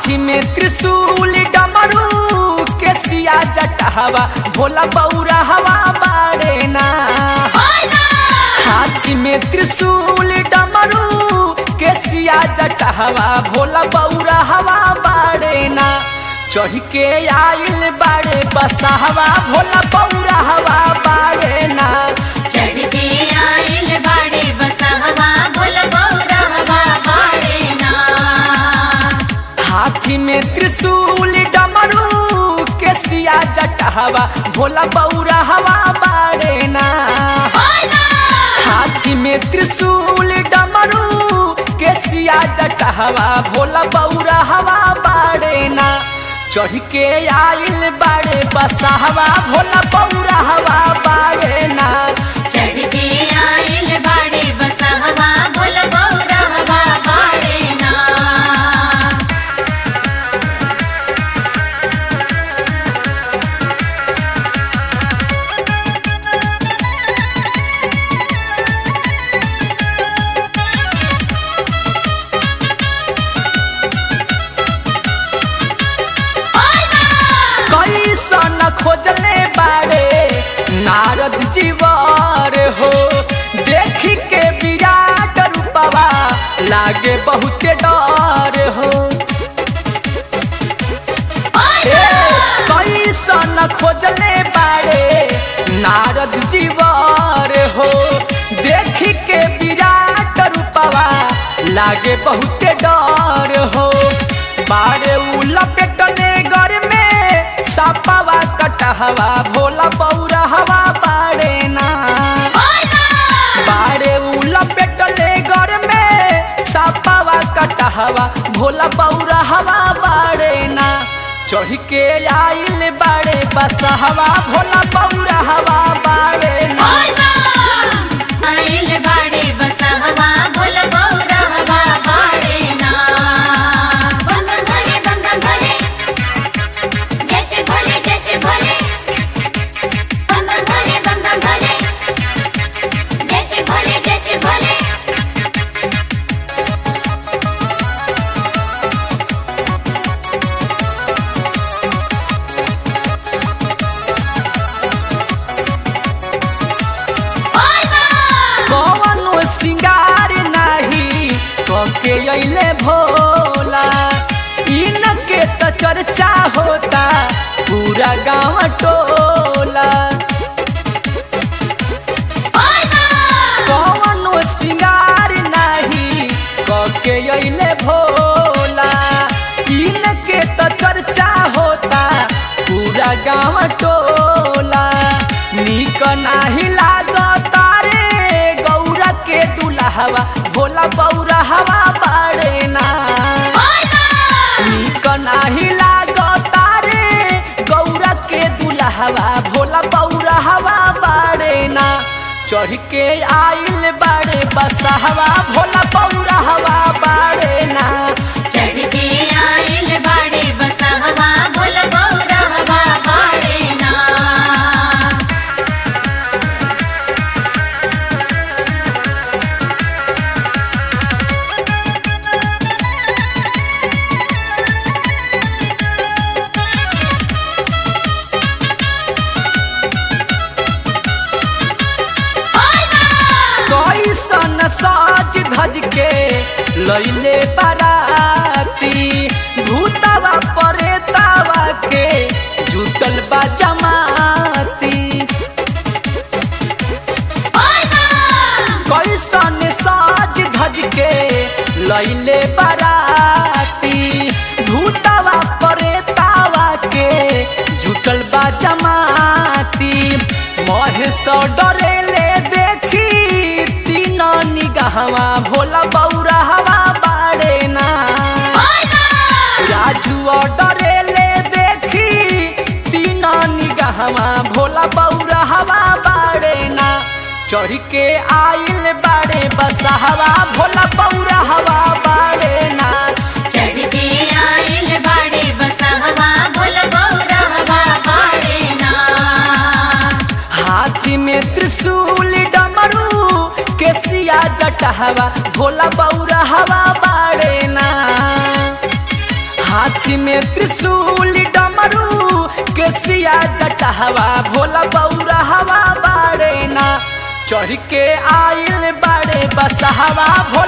हाथी में त्रिशूल डमरू केसिया जटहवा भोला बौरा हवा बाड़े ना हाथी में त्रिशूल डमरू केसिया जटहवा भोला बौरा हवा बाड़े ना चढ़ के आइल बाड़े बसहवा भोला बौरा हवा बाड़े ना चढ़ के आइल बाड़े बसहवा भोल बौरहवा बाड़े ना हाथी में त्रिशूल डमरू केसिया जटहवा भोला बौरा हवा बाड़े ना हाथी में त्रिशूल डमरू केसिया जटहवा भोला बौरा हवा बाड़े ना चढ़ के आइल बाड़े बसहवा भोला बौरा हवा बाड़े ना चढ़ के आइल बाड़े बसहवा भोल बौरहवा बाड़े ना कैसन खोजले बाड़े नारद जीवर हो देख के विराट रूपवा लागे बहुते डर हो ए, कैसन खोजले बाड़े नारद जीवर हो देख के विराट रूपवा लागे बहुते डर हो बाड़े उ लपेटले घर में सापावा कटहवा भोला बौरा हवा बाड़े ना बाड़े उ लपेटले घर में सापावा कटहवा भोला बौरा हवा बाड़े ना चढ़ के आइल बाड़े बसहवा भोला बौरा हवा बाड़े ना आइल बाड़े बसहवा भोल बौरहवा बाड़े ना बम बम भोले बम बम भोले जैसे भोले जैसे भोले बम बम भोले बम बम भोले जैसे भोले जैसे भोले कवनो सिंगार नाही कके अइले भोला इनके त चर्चा होता पूरा गांव टोला कवनो सिंगार नाही कके अइले भोला इनके त चर्चा होता पूरा गांव टोला निक नाही लागता रे गौरा के दुल्हवा भोला बौरा हवा बाड़े ना निक नाही लागता रे गौरा के दुल्हवा भोला बौरा हवा बाड़े ना चढ़ के आइल बाड़े बसहवा भोला बौरा हवा बाड़े ना चढ़ के आइल बाड़े बसहवा भोल बौरहवा बाड़े ना कैसन साज धज के लैले बाराती भूतवा परेतावा के जुटल बा जमाती कैसन साज धज के लैले बाराती भूतवा परेतावा के जुटल बा जमाती महेश डरेले देखी तीन निगाहवा भोला बौरा हवा बाड़े ना राजू डरेले देखी तीन निगाहवा भोला बौरा हवा बाड़े ना चढ़ के आइल बाड़े बसहवा भोला बौरा हवा बाड़े ना चढ़ के आइल बाड़े बसहवा भोल बौरहवा बाड़े ना हाथी में त्रिशूल डमरू केसिया जटहवा भोला बौरा हवा बाड़े ना हाथ में त्रिशूल डमरू केसिया जटहवा भोला बौरा हवा बाड़े ना चढ़ के आइल बाड़े बसहवा भोला